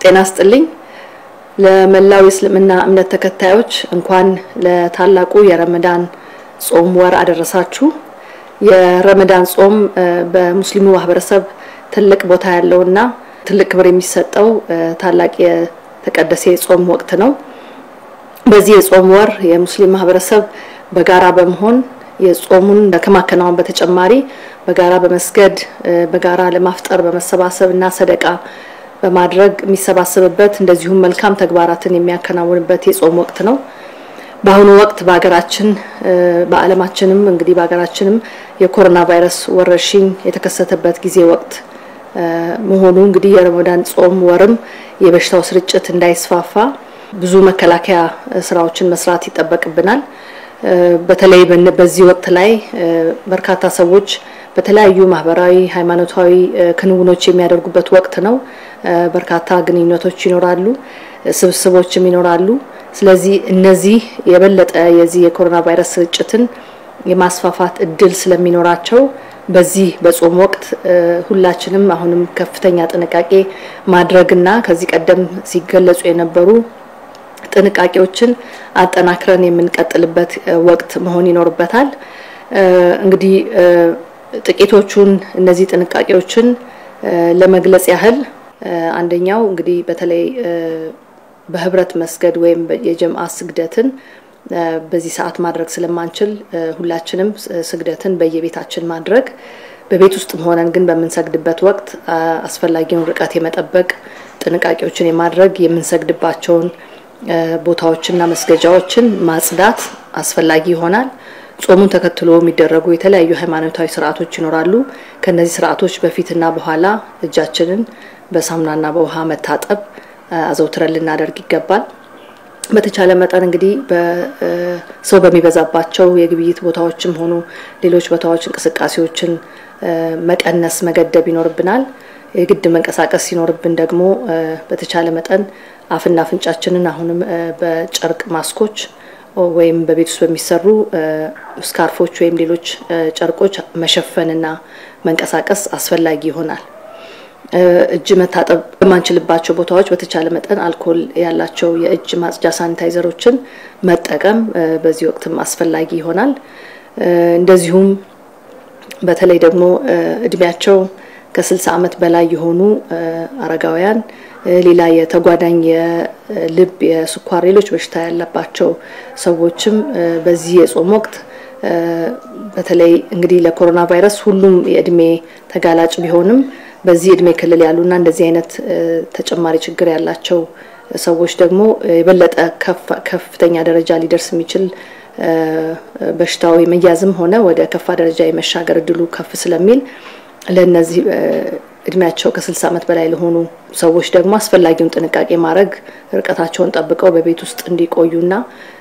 ጤና ስጥልኝ። ለመላው የእስልምና እምነት ተከታዮች እንኳን ለታላቁ የረመዳን ጾም ወር አደረሳችሁ። የረመዳን ጾም በሙስሊሙ ማህበረሰብ ትልቅ ቦታ ያለውና ትልቅ ክብር የሚሰጠው ታላቅ የተቀደሰ የጾም ወቅት ነው። በዚህ የጾም ወር የሙስሊም ማህበረሰብ በጋራ በመሆን የጾሙን ከማከናወን በተጨማሪ በጋራ በመስገድ በጋራ ለማፍጠር በመሰባሰብ እና ሰደቃ በማድረግ የሚሰባሰብበት እንደዚሁም መልካም ተግባራትን የሚያከናውንበት የጾም ወቅት ነው። በአሁኑ ወቅት በሀገራችን በዓለማችንም እንግዲህ በሀገራችንም የኮሮና ቫይረስ ወረርሽኝ የተከሰተበት ጊዜ ወቅት መሆኑ እንግዲህ የረመዳን ጾም ወርም የበሽታው ስርጭት እንዳይስፋፋ ብዙ መከላከያ ስራዎችን መስራት ይጠበቅብናል። በተለይ በዚህ ወቅት ላይ በርካታ ሰዎች በተለያዩ ማህበራዊ፣ ሃይማኖታዊ ክንውኖች የሚያደርጉበት ወቅት ነው። በርካታ ግንኙነቶች ይኖራሉ፣ ስብስቦችም ይኖራሉ። ስለዚህ እነዚህ የበለጠ የዚህ የኮሮና ቫይረስ ስርጭትን የማስፋፋት እድል ስለሚኖራቸው በዚህ በጾም ወቅት ሁላችንም አሁንም ከፍተኛ ጥንቃቄ ማድረግና ከዚህ ቀደም ሲገለጹ የነበሩ ጥንቃቄዎችን አጠናክረን የምንቀጥልበት ወቅት መሆን ይኖርበታል። እንግዲህ ጥቂቶቹን እነዚህ ጥንቃቄዎችን ለመግለጽ ያህል አንደኛው እንግዲህ በተለይ በህብረት መስገድ ወይም የጀምአ ስግደትን በዚህ ሰዓት ማድረግ ስለማንችል ሁላችንም ስግደትን በየቤታችን ማድረግ በቤት ውስጥም ሆነን ግን በምንሰግድበት ወቅት አስፈላጊውን ርቀት የመጠበቅ ጥንቃቄዎችን የማድረግ የምንሰግድባቸውን ቦታዎችና መስገጃዎችን ማጽዳት አስፈላጊ ይሆናል። ጾሙን ተከትሎ የሚደረጉ የተለያዩ ሃይማኖታዊ ስርዓቶች ይኖራሉ። ከነዚህ ስርዓቶች በፊትና በኋላ እጃችንን በሳሙናና በውሃ መታጠብ አዘውትረን ልናደርግ ይገባል። በተቻለ መጠን እንግዲህ ሰው በሚበዛባቸው የግብይት ቦታዎችም ሆኑ ሌሎች ቦታዎች እንቅስቃሴዎችን መቀነስ መገደብ ይኖርብናል። የግድ መንቀሳቀስ ሲኖርብን ደግሞ በተቻለ መጠን አፍና አፍንጫችንን አሁንም በጨርቅ ማስኮች ወይም በቤት ውስጥ በሚሰሩ ስካርፎች ወይም ሌሎች ጨርቆች መሸፈንና መንቀሳቀስ አስፈላጊ ይሆናል። እጅ መታጠብ በማንችልባቸው ቦታዎች በተቻለ መጠን አልኮል ያላቸው የእጅ ማጽጃ ሳኒታይዘሮችን መጠቀም በዚህ ወቅትም አስፈላጊ ይሆናል። እንደዚሁም በተለይ ደግሞ እድሜያቸው ከ60 ዓመት በላይ የሆኑ አረጋውያን፣ ሌላ የተጓዳኝ የልብ፣ የስኳር፣ ሌሎች በሽታ ያለባቸው ሰዎችም በዚህ የጾም ወቅት በተለይ እንግዲህ ለኮሮና ቫይረስ ሁሉም የእድሜ ተጋላጭ ቢሆንም በዚህ እድሜ ክልል ያሉና እንደዚህ አይነት ተጨማሪ ችግር ያላቸው ሰዎች ደግሞ የበለጠ ከፍተኛ ደረጃ ሊደርስ የሚችል በሽታው የመያዝም ሆነ ወደ ከፋ ደረጃ የመሻገር እድሉ ከፍ ስለሚል ለእነዚህ እድሜያቸው ከ60 ዓመት በላይ ለሆኑ ሰዎች ደግሞ አስፈላጊውን ጥንቃቄ ማድረግ ርቀታቸውን ጠብቀው በቤት ውስጥ እንዲቆዩና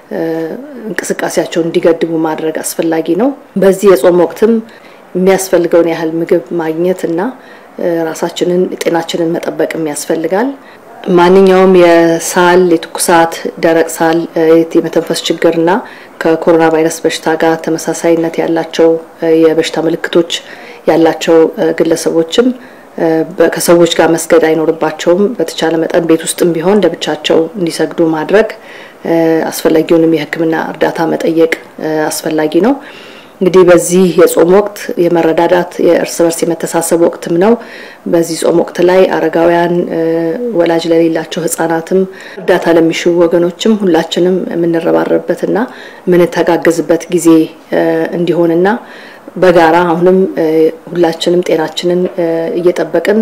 እንቅስቃሴያቸውን እንዲገድቡ ማድረግ አስፈላጊ ነው። በዚህ የጾም ወቅትም የሚያስፈልገውን ያህል ምግብ ማግኘት እና ራሳችንን ጤናችንን መጠበቅም ያስፈልጋል። ማንኛውም የሳል፣ የትኩሳት፣ ደረቅ ሳል፣ የመተንፈስ ችግርና ከኮሮና ቫይረስ በሽታ ጋር ተመሳሳይነት ያላቸው የበሽታ ምልክቶች ያላቸው ግለሰቦችም ከሰዎች ጋር መስገድ አይኖርባቸውም። በተቻለ መጠን ቤት ውስጥም ቢሆን ለብቻቸው እንዲሰግዱ ማድረግ አስፈላጊውንም የሕክምና እርዳታ መጠየቅ አስፈላጊ ነው። እንግዲህ በዚህ የጾም ወቅት የመረዳዳት የእርስ በርስ የመተሳሰብ ወቅትም ነው። በዚህ ጾም ወቅት ላይ አረጋውያን፣ ወላጅ ለሌላቸው ህጻናትም እርዳታ ለሚሹ ወገኖችም ሁላችንም የምንረባረብበትና የምንተጋገዝበት ጊዜ እንዲሆንና በጋራ አሁንም ሁላችንም ጤናችንን እየጠበቅን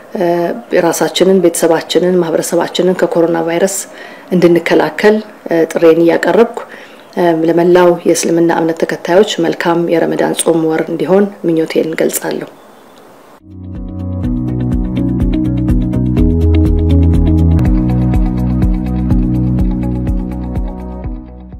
ራሳችንን፣ ቤተሰባችንን፣ ማህበረሰባችንን ከኮሮና ቫይረስ እንድንከላከል ጥሬን እያቀረብኩ ለመላው የእስልምና እምነት ተከታዮች መልካም የረመዳን ጾም ወር እንዲሆን ምኞቴን ገልጻለሁ።